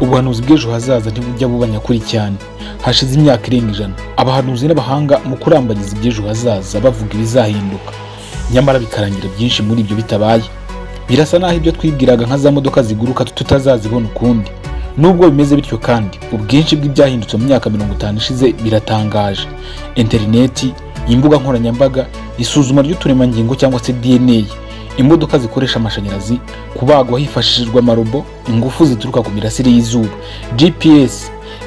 ubuhanuzi bw'ejo hazaza ntibujya buba nyakuri cyane hashize imyaka irenga ijana abahanuzi n'abahanga mu kurambagiza iby'ejo hazaza bavuga ibizahinduka nyamara bikarangira byinshi muri ibyo bitabaye birasa naho ibyo twibwiraga nka za modoka ziguruka tutazazibona ukundi nubwo bimeze bityo kandi ubwinshi bw'ibyahindutse mu myaka mirongo itanu ishize biratangaje interineti imbuga nkoranyambaga isuzuma ry'uturemangingo cyangwa se dna imodoka zikoresha amashanyarazi kubagwa hifashishijwe amarobo ingufu zituruka ku mirasire y'izuba gps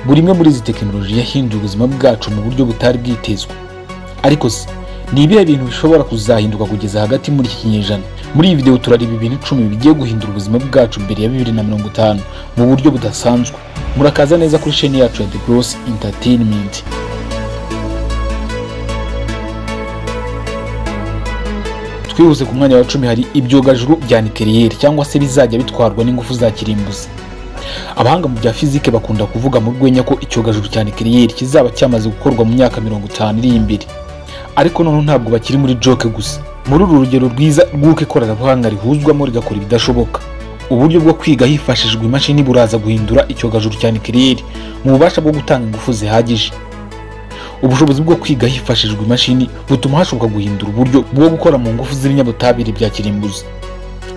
buri imwe muri izi tekinoloji yahinduye ubuzima bwacu mu buryo butari bwitezwe ariko se ni ibihe bintu bishobora kuzahinduka kugeza hagati muri iki kinyejana muri iyi videwo turareba ibintu icumi bigiye guhindura ubuzima bwacu mbere ya bibiri na mirongo itanu mu buryo budasanzwe murakaza neza kuri sheni yacu ya the gross entertainment twihuse ku mwanya wa cumi hari ibyogajuru bya nikeliyeri cyangwa se bizajya bitwarwa n'ingufu za kirimbuzi abahanga mu bya fizike bakunda kuvuga mu rwenya ko icyogajuru cya nikeliyeri kizaba cyamaze gukorwa mu myaka mirongo itanu iri imbere ariko noneho ntabwo bakiri muri joke gusa muri uru rugero rwiza rw'uko ikoranabuhanga rihuzwamo rigakora ibidashoboka uburyo bwo kwiga hifashishijwe imashini buraza guhindura icyogajuru cya nikeliyeri mu bubasha bwo gutanga ingufu zihagije ubushobozi bwo kwiga hifashishijwe imashini butuma hashoboka guhindura uburyo bwo gukora mu ngufu z'ibinyabutabire bya kirimbuzi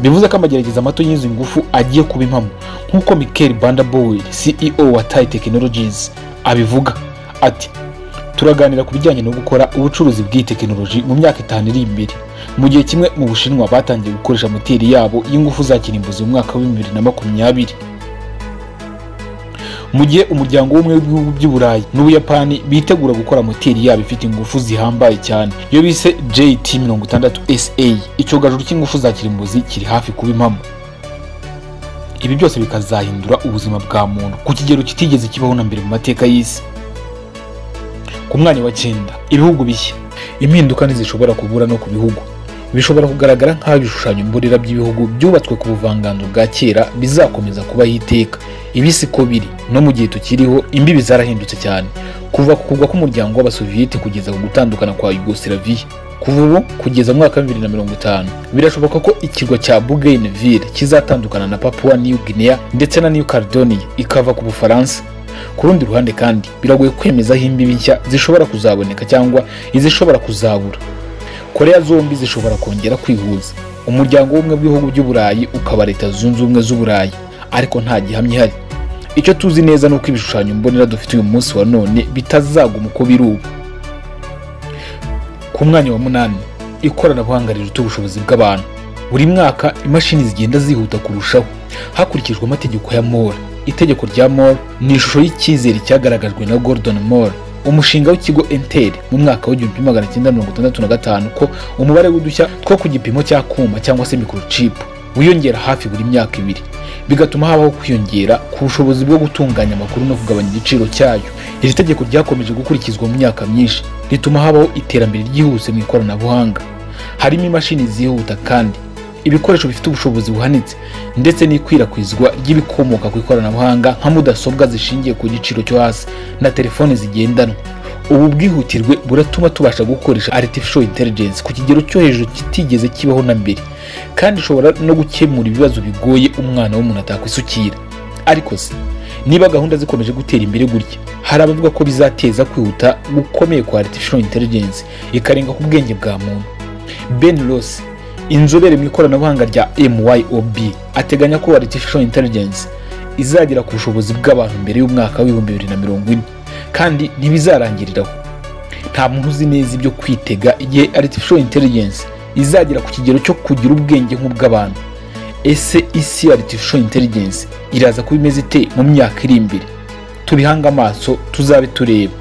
bivuze ko amagerageza mato y'izi ngufu agiye kuba impamo nk'uko mikel bandabowel ceo wa tai technologies abivuga ati turaganira ku bijyanye no gukora ubucuruzi bw'iyi tekinoloji mu myaka itanu iri imbere mu gihe kimwe mu bushinwa batangiye gukoresha moteri yabo y'ingufu za kirimbuzi mu mwaka wa bibiri na makumyabiri mu gihe umuryango w'umwe w'ibihugu by'uburayi n'ubuyapani bitegura gukora moteri yabo ifite ingufu zihambaye cyane iyo bise jt mirongo itandatu sa icyogajuru cy'ingufu za kirimbuzi kiri hafi kuba impamo ibi byose bikazahindura ubuzima bwa muntu ku kigero kitigeze kibaho na mbere mu mateka y'isi ku mwanya wa cyenda ibihugu bishya impinduka ntizishobora kubura no ku bihugu bishobora kugaragara nk'aho ibishushanyo mborera by'ibihugu byubatswe ku buvanganzo bwa kera bizakomeza kubaho iteka ibi si ko biri no mu gihe tukiriho imbibi zarahindutse cyane kuva ku kugwa k'umuryango w'abasoviyeti kugeza ku gutandukana kwa yugosilaviya kuva ubu kugeza mu mwaka wa bibiri na mirongo itanu birashoboka ko ikirwa cya bougainville kizatandukana na papua new guinea ndetse na new caledonia ikava ku bufaransa ku rundi ruhande kandi biragoye kwemeza aho imbibi nshya zishobora kuzaboneka cyangwa izishobora kuzabura korea zombi zishobora kongera kwihuza umuryango w'ubumwe bw'ibihugu by'uburayi ukaba leta zunze ubumwe z'uburayi ariko nta gihamya ihari icyo tuzi neza ni uko ibishushanyo mbonera dufite uyu munsi wa none bitazaguma uko biri ubu ku mwanya wa munani ikoranabuhanga riruta ubushobozi bw'abantu buri mwaka imashini zigenda zihuta kurushaho hakurikijwe amategeko ya mora itegeko rya mora ni ishusho y'icyizere cyagaragajwe na gordon mora umushinga w'ikigo enteri mu mwaka w'igihumbi magana cyenda mirongo itandatu na gatanu ko umubare w'udushya two ku gipimo cya kuma cyangwa se microchip wiyongera hafi buri myaka ibiri bigatuma habaho kwiyongera ku bushobozi bwo gutunganya amakuru no kugabanya igiciro cyayo iri tegeko ryakomeje gukurikizwa mu myaka myinshi rituma habaho iterambere ryihuse mu ikoranabuhanga harimo imashini zihuta kandi ibikoresho bifite ubushobozi buhanitse ndetse n'ikwirakwizwa ry'ibikomoka ku ikoranabuhanga nka mudasobwa zishingiye ku giciro cyo hasi na telefoni zigendanwa ubu bwihutirwe buratuma tubasha gukoresha artificial intelligence ku kigero cyo hejuru kitigeze kibaho na mbere kandi ishobora no gukemura ibibazo bigoye umwana w'umuntu atakwisukira ariko se niba gahunda zikomeje gutera imbere gutya hari abavuga ko bizateza kwihuta gukomeye kwa artificial intelligence ikarenga ku bwenge bwa muntu ben ross inzobere mu ikoranabuhanga rya myob ateganya ko artificial intelligence izagera ku bushobozi bw'abantu mbere y'umwaka w'ibihumbi bibiri na mirongo ine kandi ntibizarangiriraho nta muntu uzi neza ibyo kwitega igihe artificial intelligence izagera ku kigero cyo kugira ubwenge nk'ubw'abantu ese isi artificial intelligence iraza kuba imeze ite mu myaka iri imbere tubihange amaso tuzabe tureba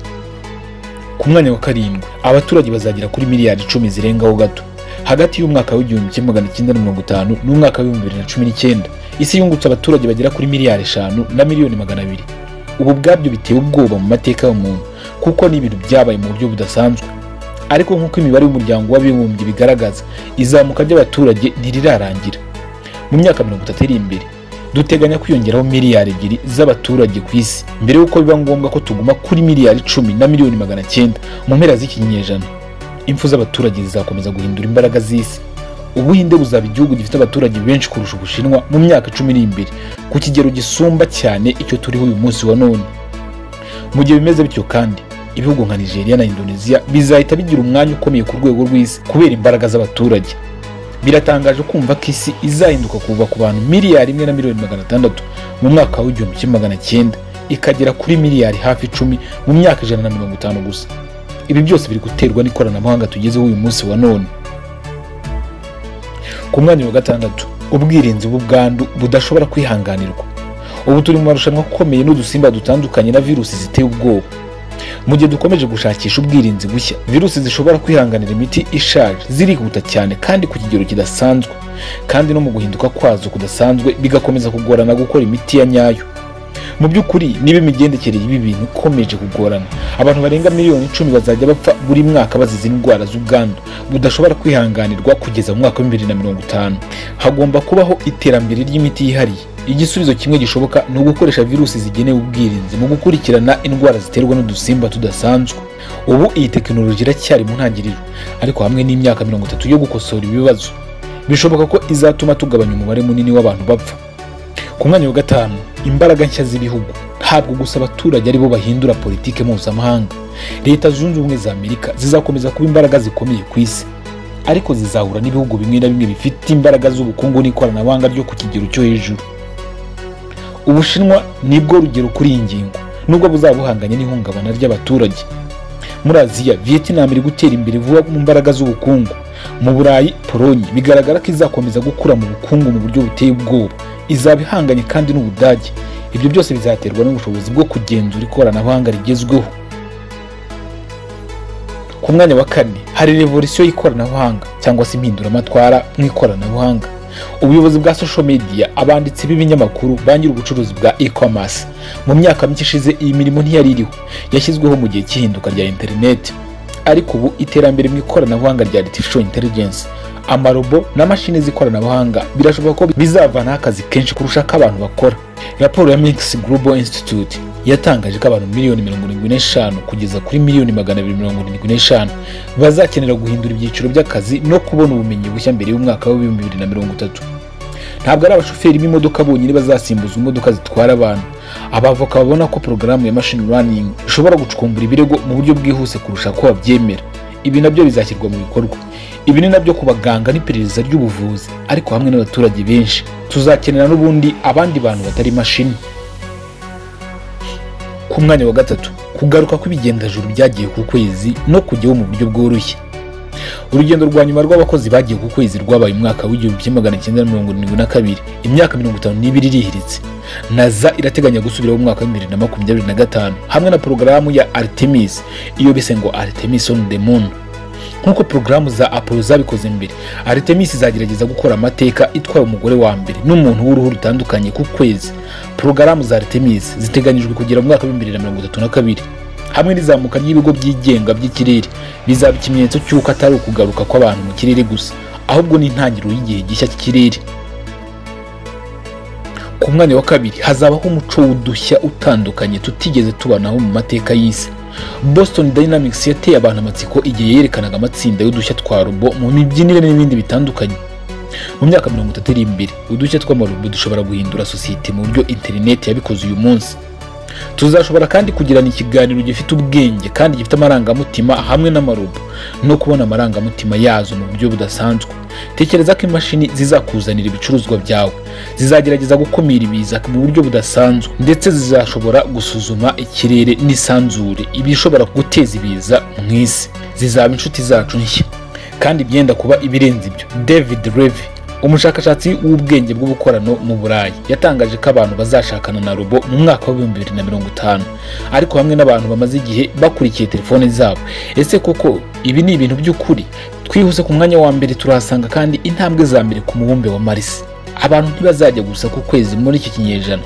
ku mwanya wa karindwi abaturage bazagera kuri miliyari icumi zirengaho gato hagati y'umwaka w'igihumbi kimwe magana cyenda mirongo itanu n'umwaka w'ibihumbi bibiri na cumi n'icyenda isi yungutse abaturage bagera kuri miliyari eshanu na miliyoni magana abiri ubu ubwabyo biteye ubwoba mu mateka y'umuntu kuko ni ibintu byabaye mu buryo budasanzwe ariko nk'uko imibare y'umuryango w'abibumbye bigaragaza izamuka ry'abaturage ntirirarangira mu myaka mirongo itatu iri imbere duteganya kwiyongeraho miliyari ebyiri z'abaturage ku isi mbere y'uko biba ngombwa ko tuguma kuri miliyari icumi na miliyoni magana cyenda mu mpera z'ikinyejana impfu z'abaturage zizakomeza guhindura imbaraga z'isi ubuhinde buzaba igihugu gifite abaturage benshi kurusha ubushinwa mu myaka icumi iri imbere ku kigero gisumba cyane icyo turiho uyu munsi wa none mu gihe bimeze bityo kandi ibihugu nka nigeria na indonesia bizahita bigira umwanya ukomeye ku rwego rw'isi kubera imbaraga z'abaturage biratangaje kumva ko isi izahinduka kuva ku bantu miliyari imwe na miliyoni magana atandatu mu mwaka w'igihumbi kimwe magana cyenda ikagera kuri miliyari hafi icumi mu myaka ijana na mirongo itanu gusa ibi byose biri guterwa n'ikoranabuhanga tugezeho uyu munsi wa none ku mwanya wa gatandatu ubwirinzi bw'ubwandu budashobora kwihanganirwa ubu turi mu marushanwa akomeye n'udusimba dutandukanye na virusi ziteye ubwoba mu gihe dukomeje gushakisha ubwirinzi bushya virusi zishobora kwihanganira imiti ishaje zirihuta cyane kandi ku kigero kidasanzwe kandi no mu guhinduka kwazo kudasanzwe bigakomeza kugorana gukora imiti ya nyayo mu by'ukuri niba imigendekere y'ibi bintu ikomeje kugorana abantu barenga miliyoni icumi bazajya bapfa buri mwaka bazize indwara z'ubwandu budashobora kwihanganirwa kugeza mu mwaka wa bibiri na mirongo itanu hagomba kubaho iterambere ry'imiti yihariye igisubizo kimwe gishoboka ni ugukoresha virusi zigenewe ubwirinzi mu gukurikirana indwara ziterwa n'udusimba tudasanzwe ubu iyi tekinoloji iracyari mu ntangiriro ariko hamwe n'imyaka mirongo itatu yo gukosora ibibazo bishoboka ko izatuma tugabanya umubare munini w'abantu bapfa ku mwanya wa gatanu imbaraga nshya z'ibihugu ntabwo gusa abaturage aribo bahindura politiki mpuzamahanga leta zunze ubumwe za amerika zizakomeza kuba imbaraga zikomeye ku isi ariko zizahura n'ibihugu bimwe na bimwe bifite imbaraga z'ubukungu n'ikoranabuhanga ryo ku kigero cyo hejuru ubushinwa nibwo rugero kuri iyi ngingo nubwo buzaba buhanganye n'ihungabana ry'abaturage muri aziya vietnam iri gutera imbere vuba mu mbaraga z'ubukungu mu burayi polonye bigaragara ko izakomeza gukura mu bukungu mu buryo buteye ubwoba izaba ihanganye kandi n'ubudage ibyo byose bizaterwa n'ubushobozi bwo kugenzura ikoranabuhanga rigezweho ku mwanya wa kane hari revolisiyo y'ikoranabuhanga cyangwa se impinduramatwara mu ikoranabuhanga ubuyobozi bwa social media abanditsi b'ibinyamakuru ba ubucuruzi bwa e-commerce mu myaka mike ishize iyi mirimo ntiyari iriho yashyizweho mu gihe cy'ihinduka rya interineti ariko ubu iterambere mu ikoranabuhanga rya artificial intelligence amarobo na mashini z'ikoranabuhanga birashoboka ko bizavanaho akazi kenshi kurusha ko abantu bakora raporo ya mix global institute yatangaje ko abantu miliyoni mirongo irindwi n'eshanu kugeza kuri miliyoni magana abiri mirongo irindwi n'eshanu bazakenera guhindura ibyiciro by'akazi no kubona ubumenyi bushya mbere y'umwaka w'ibihumbi bibiri na mirongo itatu ntabwo ari abashoferi b'imodoka bonyine bazasimbuza imodoka zitwara abantu abavoka babona ko porogaramu ya mashini learning ishobora gucukumbura ibirego mu buryo bwihuse kurusha ko babyemera ibi nabyo bizashyirwa mu bikorwa ibi ni nabyo ku baganga n'iperereza ry'ubuvuzi ariko hamwe n'abaturage benshi tuzakenera n'ubundi abandi bantu batari imashini ku mwanya wa gatatu kugaruka kw'ibigendajuru byagiye ku kwezi no kujyaho mu buryo bworoshye urugendo rwa nyuma rw'abakozi bagiye ku kwezi rwabaye umwaka w'igihumbi kimwe magana cyenda na mirongo irindwi na kabiri imyaka mirongo itanu n'ibiri irihiritse naza irateganya gusubiraho umwaka w'ibihumbi bibiri na makumyabiri na gatanu hamwe na porogaramu ya artemis iyo bise ngo artemis on the moon nk'uko porogaramu za apollo zabikoze mbere artemis izagerageza gukora amateka itwaye umugore wa mbere n'umuntu w'uruhu rutandukanye ku kwezi porogaramu za artemis ziteganyijwe kugera mu mwaka w'ibihumbi bibiri na mirongo itatu na kabiri hamwe n'izamuka ry'ibigo byigenga by'ikirere bizaba ikimenyetso cy'uko atari ukugaruka kw'abantu mu kirere gusa ahubwo n'intangiriro y'igihe gishya cy'ikirere ku mwanya wa kabiri hazabaho umuco w'udushya utandukanye tutigeze tubanaho mu mateka y'isi boston dynamics yateye abantu amatsiko igihe yerekanaga amatsinda y'udushya twa robo mu mibyinire n'ibindi bitandukanye mu myaka mirongo itatu iri imbere udushya tw'amarobo dushobora guhindura sosiyete mu buryo interineti yabikoze uyu munsi tuzashobora kandi kugirana ikiganiro gifite ubwenge kandi gifite amarangamutima hamwe n'amarobo no kubona amarangamutima yazo mu buryo budasanzwe tekereza ko imashini zizakuzanira ibicuruzwa byawe zizagerageza gukumira ibiza mu buryo budasanzwe ndetse zizashobora gusuzuma ikirere n'isanzure ibishobora guteza ibiza mu isi zizaba inshuti zacu nshya kandi byenda kuba ibirenze ibyo david levy umushakashatsi w'ubwenge bw'ubukorano mu burayi yatangaje ko abantu bazashakana na robo mu mwaka w'ibihumbi bibiri na mirongo itanu ariko hamwe n'abantu bamaze igihe bakurikiye telefone zabo ese koko ibi ni ibintu by'ukuri twihuse ku mwanya wa mbere turahasanga kandi intambwe za mbere ku mubumbe wa marisi abantu ntibazajya gusa ku kwezi muri iki kinyejana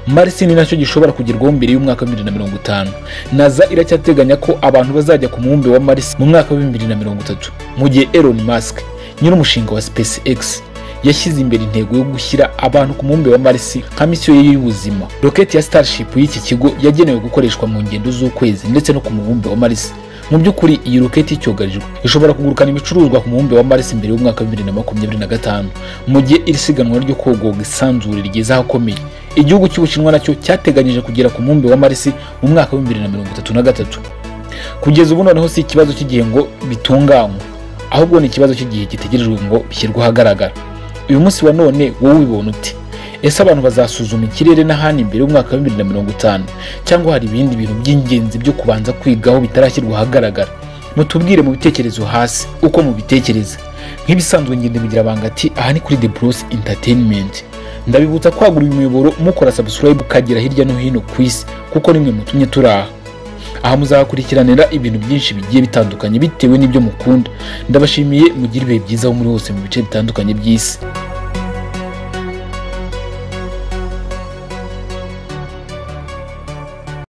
marisi ni nacyo gishobora kugerwaho mbere y'umwaka wa bibiri na mirongo itanu naza iracyateganya ko abantu bazajya ku mubumbe wa marisi mu mwaka wa bibiri na mirongo itatu mu gihe elon musk nyir'umushinga wa spacex yashyize imbere intego yo gushyira abantu ku mubumbe wa marisi nka misiyo ye y'ubuzima roketi ya starship y'iki kigo yagenewe gukoreshwa mu ngendo z'ukwezi ndetse no ku mubumbe wa marisi mu by'ukuri iyi roketi icyugarijwe ishobora kugurukana ibicuruzwa ku mubumbe wa Mars mbere y'umwaka wa bibiri na makumyabiri na gatanu mu gihe iri siganwa ryo kogoga isanzure rigeze ahakomeye igihugu cy'ubushinwa nacyo cyateganyije kugera ku mubumbe wa Mars mu mwaka wa bibiri na mirongo itatu na gatatu kugeza ubu noneho si ikibazo cy'igihe ngo bitunganywe ahubwo ni ikibazo cy'igihe gitegerejwe ngo bishyirwe ahagaragara uyu munsi wa none wowe ubibona ute ese abantu bazasuzuma ikirere n'ahandi mbere y'umwaka wa bibiri na mirongo itanu cyangwa hari ibindi bintu by'ingenzi byo kubanza kwigaho bitarashyirwa ahagaragara mutubwire mu bitekerezo hasi uko mubitekereza nk'ibisanzwe ngende bigira abanga ati aha ni kuri the bros entertainment ndabibutsa kwagura uyu muyoboro mukora subscribe ukagera hirya no hino ku isi kuko nimwe mutumye turi aha aha muzahakurikiranira ibintu byinshi bigiye bitandukanye bitewe n'ibyo mukunda ndabashimiye mugire ibihe byiza aho muri hose mu bice bitandukanye by'isi